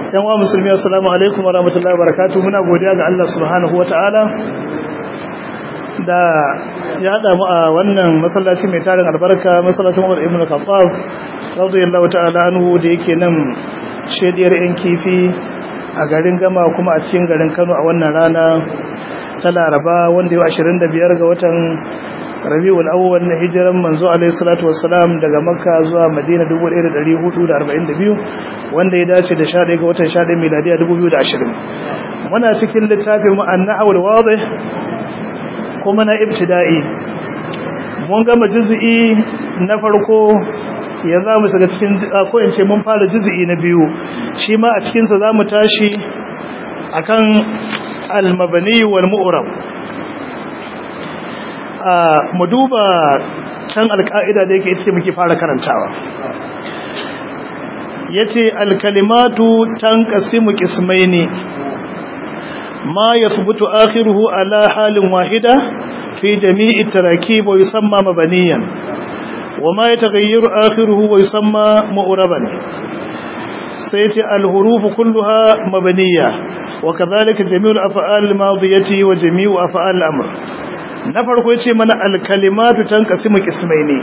yan wa musulmi assalamu alaikum wa rahmatullahi wa barakatuh muna godiya ga Allah subhanahu wa ta'ala da ya hada mu a wannan masallaci mai tarin albarka masallacin Umar ibn Khattab radiyallahu ta'ala anhu da yake nan shediyar yan kifi a garin Gama kuma a cikin garin Kano a wannan rana ta Laraba wanda yau 25 ga watan Rabiul Awwal na hijiran manzo alaihi salatu wassalam daga Makka zuwa Madina 1442 wanda ya dace da 11 ga watan 11 miladiya 2020 muna cikin littafin mu an-nahwul wadih kuma na ibtida'i mun gama juz'i na farko yanzu mu shiga cikin ko in ce mun fara juz'i na biyu shi ma a cikin sa zamu tashi akan al-mabni wal mu'rab mu duba can alka'ida da yake ce muke fara karantawa yace alkalimatu tanqasimu qismaini ma yathbutu akhiruhu ala halin wahida fi jami'i tarakib wa yusamma mabaniyan wa ma yataghayyaru akhiruhu wa yusamma mu'raban sai yace alhurufu kulluha mabaniya wa kadhalika jami'u al-af'al al-madiyati wa jami'u af'al al-amr na farko yace mana alkalimatu tanqasimu qismaini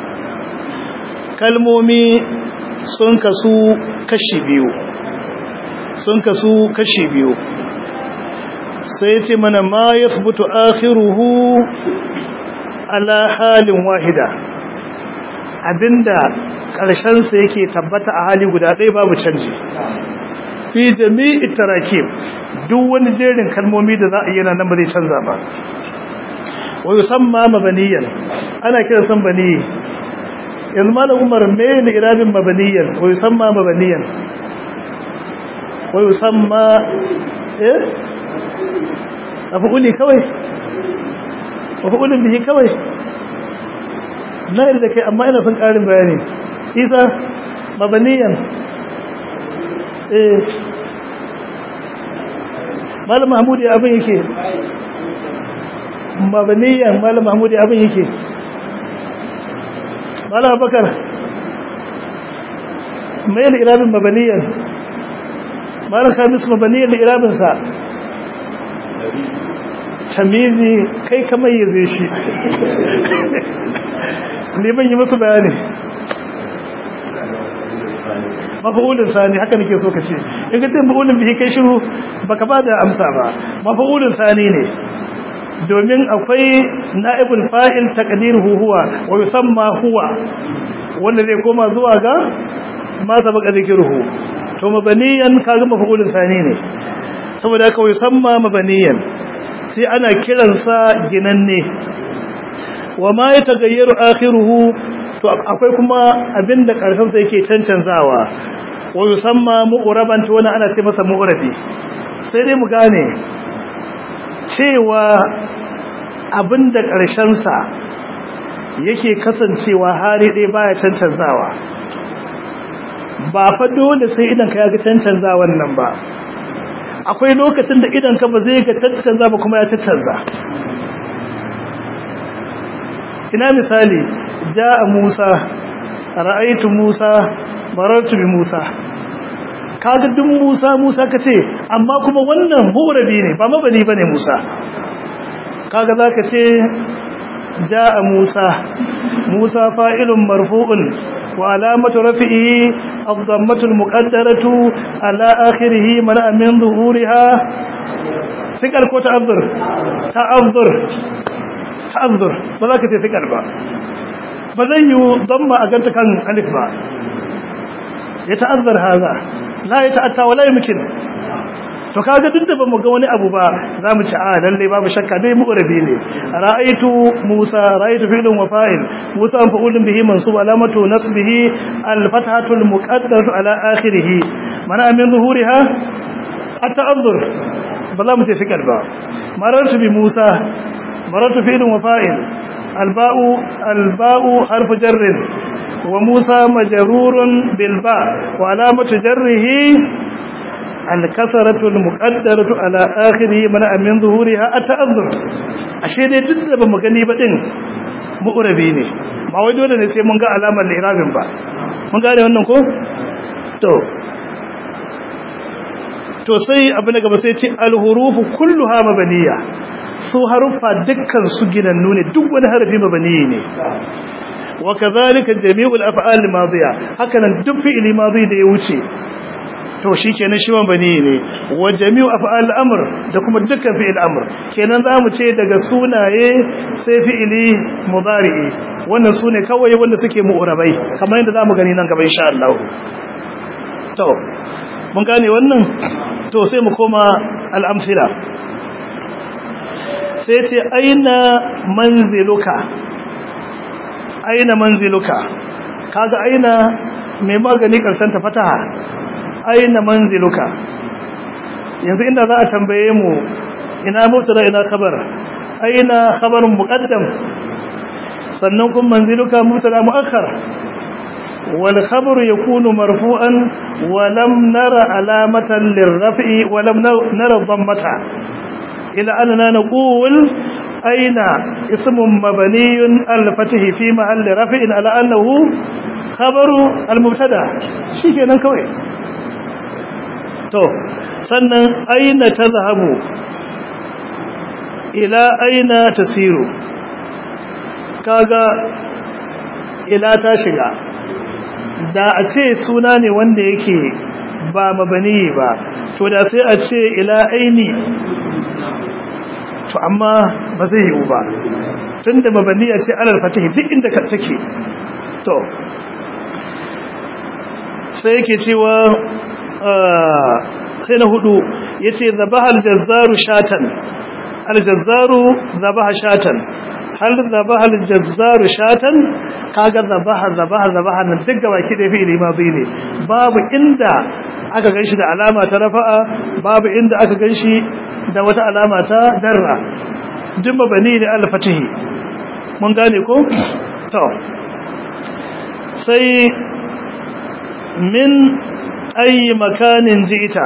kalmomi sun kasu kashi biyu sun kasu kashi biyu sai yace mana ma yathbutu akhiruhu ala halin wahida abinda karshen sa yake tabbata a hali guda ɗaya babu canji fi jami'i tarakib duk wani jerin kalmomi da za a yi nan ba zai canza ba wa yusamma mabaniyan ana kira san bani yanzu malam umar me ne irabin mabaniyan wa yusamma mabaniyan wa yusamma eh afuli kawai afulin bihi kawai na yarda kai amma ina son karin bayani isa mabaniyan eh malam mahmud ya abin yake mabaniyan malam mahmudi abin yake malam abakar mai da irabin mabaniyan malam kamis mabaniyan da irabinsa tamizi kai kamar yi zai shi ne ban yi masu bayani mafa'ulin sani haka nake so ka ce in ka ce mafa'ulin bihi kai shiru baka ba da amsa ba mafa'ulin sani ne domin akwai na'ibul fa'il taqdiruhu huwa wa yusamma huwa wanda zai koma zuwa ga ma sabaka zikruhu to mabaniyan kaga maf'ulun sani ne saboda haka yusamma mabaniyan sai ana kiransa ginanne wa ma yatagayyaru akhiruhu to akwai kuma abinda karshen sa yake cancanzawa wa yusamma mu'raban to wannan ana ce masa mu'rabi sai dai mu gane cewa abin da ƙarshensa yake kasancewa hari ɗaya baya cancanzawa ba fa dole sai idan ka yaga cancanzawan nan ba akwai lokacin da idan ka ba zai ga cancanza ba kuma ya cancanza ina misali ja'a Musa ra'aytu Musa marartu bi Musa kaga duk Musa Musa kace amma kuma wannan murabi ne ba mabani bane Musa kaga zaka ce jaa Musa Musa fa'ilun marfu'un wa alamatu rafi'i ad-dammatu al-muqaddaratu ala akhirih mana min zuhuriha sikal ko ta'azzur ta'azzur ta'azzur ba za ka ce sikal ba ba zan yi damma a ganta kan alif ba ya ta'azzar haza la ya ta'atta wala yumkin to kaga duk da bamu ga wani abu ba zamu ci a lalle babu shakka dai mu'rabi ne ra'aytu musa ra'aytu fi'lun wa fa'il musa fa'ulun bihi mansub alamatu nasbihi al-fathatu al-muqaddaratu ala akhirih mana min zuhuriha at-ta'azzur ba za mu ce fikar ba marartu bi musa marartu fi'lun wa fa'il al-ba'u al-ba'u harfu jarr wa musa majrurun bil ba' wa alamatu jarrihi الكسرة المقدرة على آخره من من ظهورها التأذر ashe dai duk da bamu gani ba din mu'rabi ne ba wai dole ne sai mun ga alamar lirabin ba mun gane wannan ko to to sai abu na gaba sai ce alhurufu kulluha mabaniya su haruffa dukkan su ginannu ne duk wani harafi mabaniyi ne wa kadhalika jami'ul af'al madiya hakanan duk fi'ili madi da ya wuce to shikenan shi mabani ne wa jami'u af'al amr da kuma dukkan fi'il amr kenan zamu ce daga sunaye sai fi'ili mudari'i wannan sune kawai wanda suke mu'rabai kamar yadda zamu gani nan gaba insha Allah to mun gane wannan to sai mu koma al-amthila sai ce aina manziluka aina manziluka kaga aina mai magani karshen ta fataha aina manziluka yanzu inda za a tambaye mu ina mubtada ina khabar aina khabarun muqaddam sannan kun manziluka mubtada muakhar wal khabaru yakunu marfu'an wa lam nara alamatan lirraf'i wa lam nara dhammata ila anna naqul aina ismun mabniyun al-fath fi mahalli raf'in ala annahu khabaru al-mubtada shikenan kawai to sannan aina tazhabu ila aina tasiru kaga ila ta shiga da a ce suna ne wanda yake ba mabani ba to da sai a ce ila aini to amma ba zai yiwu ba tunda mabani a ce alal fatihi duk inda ka take to sai yake cewa sai na hudu ya ce zabaha aljazzaru shatan aljazzaru zabaha shatan hal zabaha aljazzaru shatan kaga zabaha zabaha zabaha nan duk gaba ki da fi'ili madhi ne babu inda aka ganshi da alama ta rafa'a babu inda aka ganshi da wata alama ta darra duk mabani ne al-fatihi mun gane ko to sai min ayi makanin ji'ita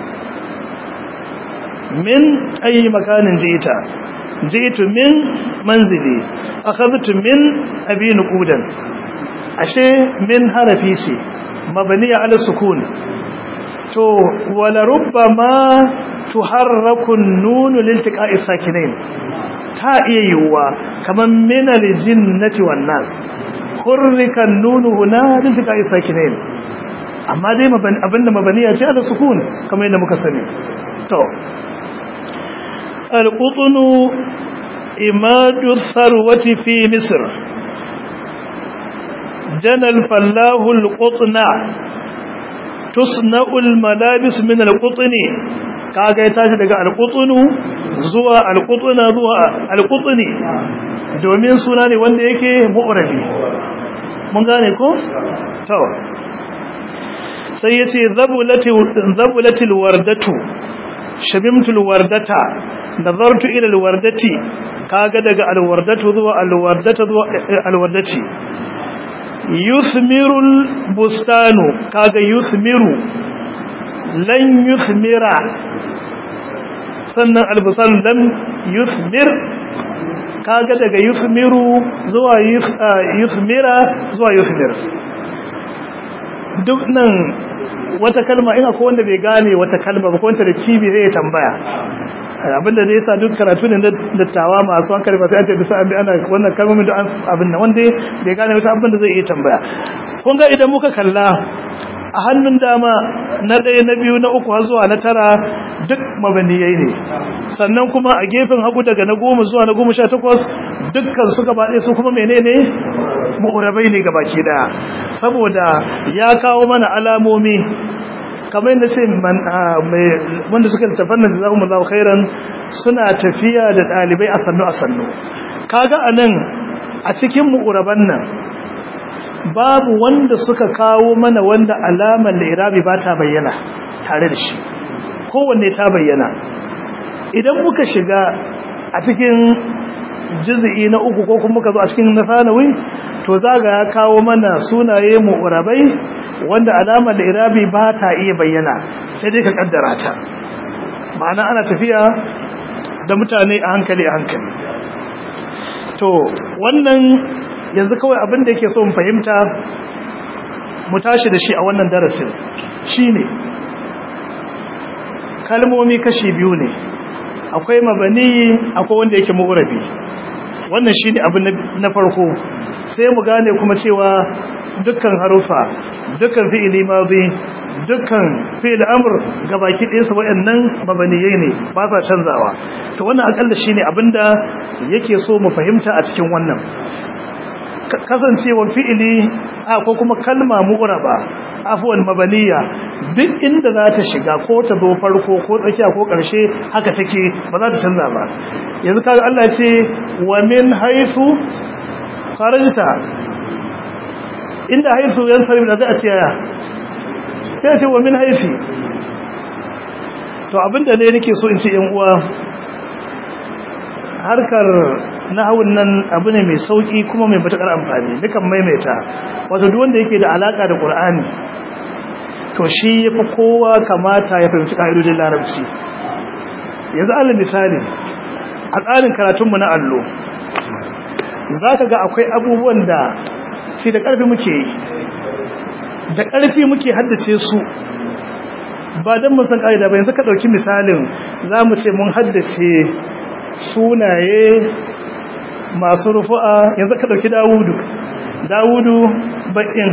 min ayi makanin ji'ita ji'tu min manzili akhadtu min abi nuqudan ashe min harafi ce mabniya ala sukun to wala rubbama tuharraku an-nun liltiqa'i sakinain ta iya yiwuwa kaman min al-jinnati wan nas hurrika an-nun huna liltiqa'i sakinain amma dai abinda mabaniya ce ala sukun kamar yadda muka sani to al-qutnu imadu tharwati fi misr jana al-fallahu al-qutna tusna'u al-malabis min al-qutni kaga ya tashi daga al-qutnu zuwa al-qutna zuwa al-qutni domin suna ne wanda yake mu'rabi mun gane ko to sai ya ce zabulatil wardatu shabimtul wardata nazartu ila alwardati kaga daga alwardatu zuwa alwardata zuwa alwardati yuthmirul bustanu kaga yuthmiru lan yuthmira sannan albustan lam yuthmir kaga daga yuthmiru zuwa yuthmira zuwa yuthmir duk nan wata kalma in akwai wanda bai gane wata kalma ba wanda da kibi zai tambaya abinda zai sa duk karatu ne dattawa masu hankali ba sai an ce bisa an bi ana wannan kalmomin da abin nan wanda bai gane wata abin da zai iya tambaya kun ga idan muka kalla a hannun dama na ɗaya na biyu na uku har zuwa na tara duk mabaniyai ne sannan kuma a gefen hagu daga na goma zuwa na goma sha takwas dukkan su gaba ɗaya su kuma menene mu'urabai ne gabaki daya saboda ya kawo mana alamomi kamar yadda ce wanda suka tafan da jazakumullahu khairan suna tafiya da dalibai a sannu a sannu kaga anan a cikin mu'uraban nan babu wanda suka kawo mana wanda alamar lirabi ba ta bayyana tare da shi kowanne ta bayyana idan muka shiga a cikin juz'i na uku ko kuma muka zo a cikin nasanawi to zaga ya kawo mana sunaye mu'rabai wanda alamar da irabi ba ta iya bayyana sai dai ka kaddara ta ma'ana ana tafiya da mutane a hankali a hankali to wannan yanzu kawai abin da yake so mu fahimta mu tashi da shi a wannan darasin shine kalmomi kashi biyu ne akwai mabani akwai wanda yake mu'rabi wannan shine abu na farko sai mu gane kuma cewa dukkan harufa dukkan fi'ili madi dukkan fi'il amr gabaki ɗaya su wayannan mabaniyai ne ba sa canzawa to wannan akalla shine abinda yake so mu fahimta a cikin wannan kasancewar fi'ili a ko kuma kalma mu'raba afwan mabaniya duk inda za ta shiga ko ta zo farko ko tsakiya ko ƙarshe haka take ba za ta canza ba yanzu kaga Allah ce wa min haythu kharajta inda haythu yan salim da za a ce ya sai ce wa min haythi to abinda ne nake so in ce yan uwa harkar nahawun nan abu ne mai sauki kuma mai matukar amfani dukan maimaita wato duk wanda yake da alaka da Qur'ani to shi yafi kowa kamata ya fahimci kaidodin larabci yanzu alal misali a tsarin karatun mu na allo zaka ga akwai abubuwan da shi da karfi muke yi da karfi muke haddace su ba dan mu san kaida ba yanzu ka dauki misalin zamu ce mun haddace sunaye masu rufu'a yanzu ka dauki Dawudu Dawudu bakin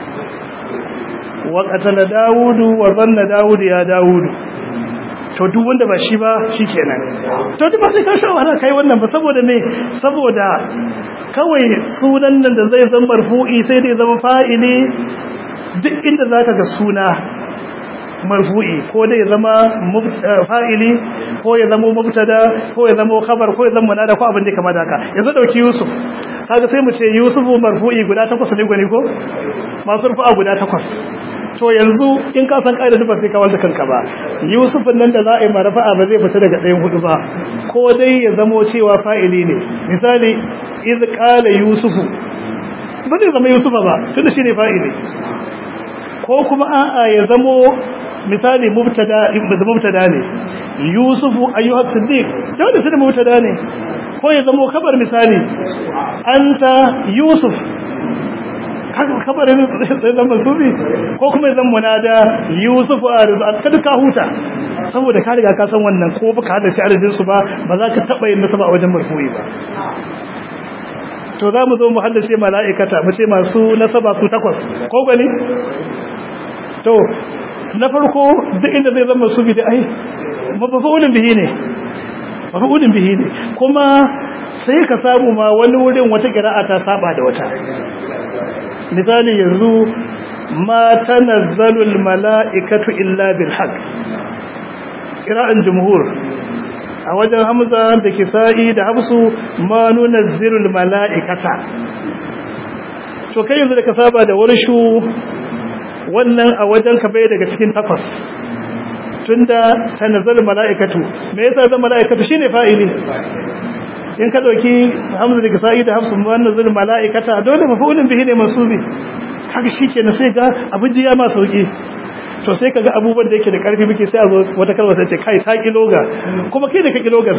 wa qatala Dawudu wa zanna Dawudu ya Dawudu to duk wanda ba shi ba shikenan to duk ba sai ka sha wahala kai wannan ba saboda me saboda kawai sunan nan da zai zama marfu'i sai dai zama fa'ili duk inda zaka ga suna marfu'i ko dai zama fa'ili ko ya zama mubtada ko ya zama khabar ko ya zama munada ko abin da kamar haka yanzu dauki yusuf kaga sai mu ce yusufu marfu'i guda takwas ne gwani ko masu rufa guda takwas to yanzu in ka san kaida ba sai ka wanda kanka ba yusufun nan da za a yi marfa'a ba zai fita daga ɗayan hudu ba ko dai ya zamo cewa fa'ili ne misali iz qala yusufu ba zai zama yusufa ba tunda shine fa'ili ko kuma a'a ya zamo misali mubtada mubtada ne yusufu ayyuha siddiq dole sai mubtada ne ko ya zamo kabar misali anta yusuf haka kabarin sai zama subi ko kuma ya zama munada yusufu arizu kada ka huta saboda ka riga ka san wannan ko baka hada shi arzikin su ba ba za ka taba yin nasaba a wajen marfu'i ba to za mu zo mu haddace mala'ikata mu ce masu nasaba su takwas ko gani to na farko duk inda zai zama su bida ai mafa'ulin bihi ne mafa'ulin bihi ne kuma sai ka samu ma wani wurin wata qira'a ta saba da wata misali yanzu ma tanazzalul mala'ikatu illa bil haqq qira'an jumhur a wajen hamza da kisa'i da hafsu ma nunazzilul mala'ikata to kai yanzu da ka saba da warshu wannan a wajen ka bai daga cikin takwas tunda tanazzal mala'ikatu me yasa zan mala'ikatu shine fa'ili in ka dauki hamza da kisa'i da hafsu wannan zul mala'ikata dole mafulun bihi ne mansubi haka shikenan sai ga abin jiya ma sauki to sai kaga abubuwan da yake da karfi muke sai a zo wata kalma sai ce kai ta kiloga kuma kai da ka kilogar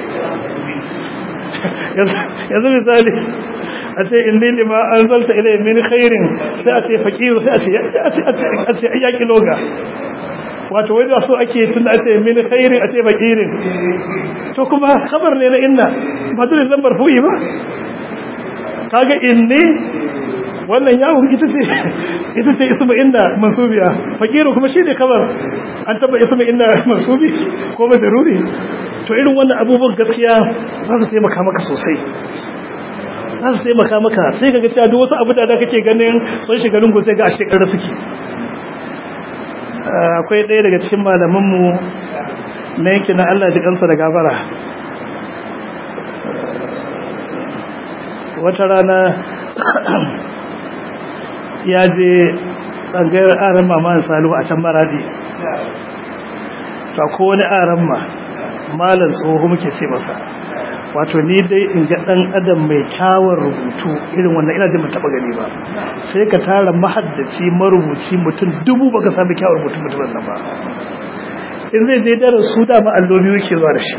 yanzu misali a ce inni lima anzalta ilayhi min khairin sai a ce faqir sai a ce a ce ya kiloga wato wai da so ake tunda a ce min khairin a ce faqirin to kuma khabar ne na inna ba dole zan marfu'i ba kaga inni wannan yawon ita ce ita ce ismu inna mansubiya faqiru kuma shi ne kabar an taba ismu inna mansubi ko madaruri to irin wannan abubuwan gaskiya za su taimaka maka sosai za su taimaka maka sai ka ga cewa duk wasu abu da kake ganin sun shiga lungu sai ga a shekarar suke akwai ɗaya daga cikin malamanmu na yankin na Allah ji kansa da gabara wata rana ya je tsangayar aran mama salihu a can maradi ta ko wani aran ma malar tsoho muke ce masa wato ni dai in ga dan adam mai kyawun rubutu irin wannan ina jin ban taba gani ba sai ka tara mahaddaci marubuci mutum dubu baka sami kyawun rubutu mutumin nan ba in zai je darasu da ma allobi yake zuwa da shi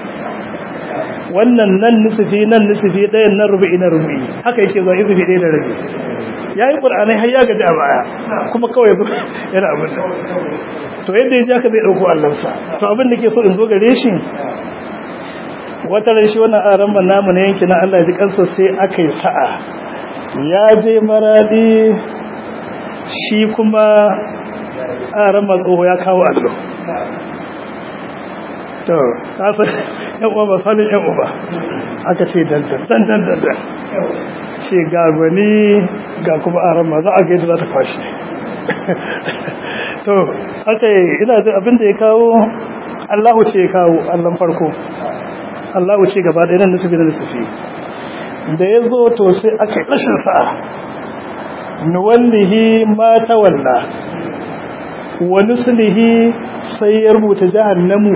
wannan nan nisifi nan nisifi ɗayan nan rubu'i na rubu'i haka yake zuwa nisifi ɗaya da rabi ya yi ƙur'anai har ya gaji a baya kuma kawai yana abin da to yadda ya ji haka zai ɗauko allansa to abin da ke so in zo gare shi wata ran shi wannan aran ban namu na yanki na Allah ji kansa sai aka yi sa'a ya je maradi shi kuma aran matsoho ya kawo allo to kasa yan uwa ba sanin yan uba aka ce dandan dandan dandan ce ga gwani ga kuma aran ma za a gaida za ta kwashi to aka yi ina jin abin da ya kawo Allahu ce ya kawo allon farko Allah wuce gaba da nan nisufi da nisufi da ya zo to sai aka yi rashin sa'a nuwallihi ma tawalla wa nuslihi sai ya rubuta jahannamu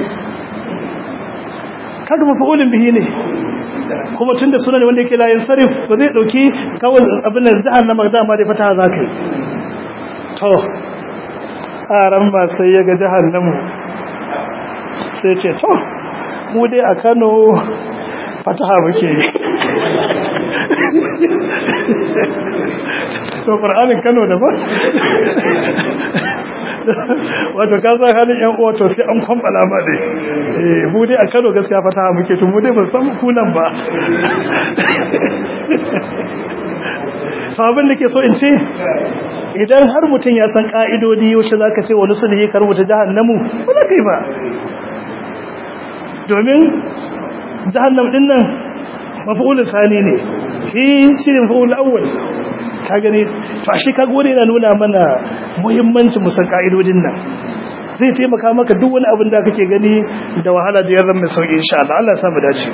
kaga mafa'ulin bihi ne kuma tunda sunan wanda yake layin sarif ba zai dauki kawai abin da jahannama dama da fata zakai to aran ba sai ya ga jahannamu sai ce to mu dai a Kano fataha muke yi to Qur'anin Kano da ba wato ka san halin yan uwa to sai an kwambala ba dai eh mu dai a Kano gaskiya fataha muke to mu dai ban san kunan ba to abin da ke so in ce idan har mutum ya san ka'idodi yaushe zaka ce wani sulhi kar wuta jahannamu ba za ka yi ba domin jahannam din nan maf'ulun sani ne shi shi ne maf'ulun awwal ka gani to shi ka gode yana nuna mana muhimmancin musan ka'idodin nan zai taimaka maka duk wani abin da kake gani da wahala da yarda mai sauki insha Allah Allah ya sa mu dace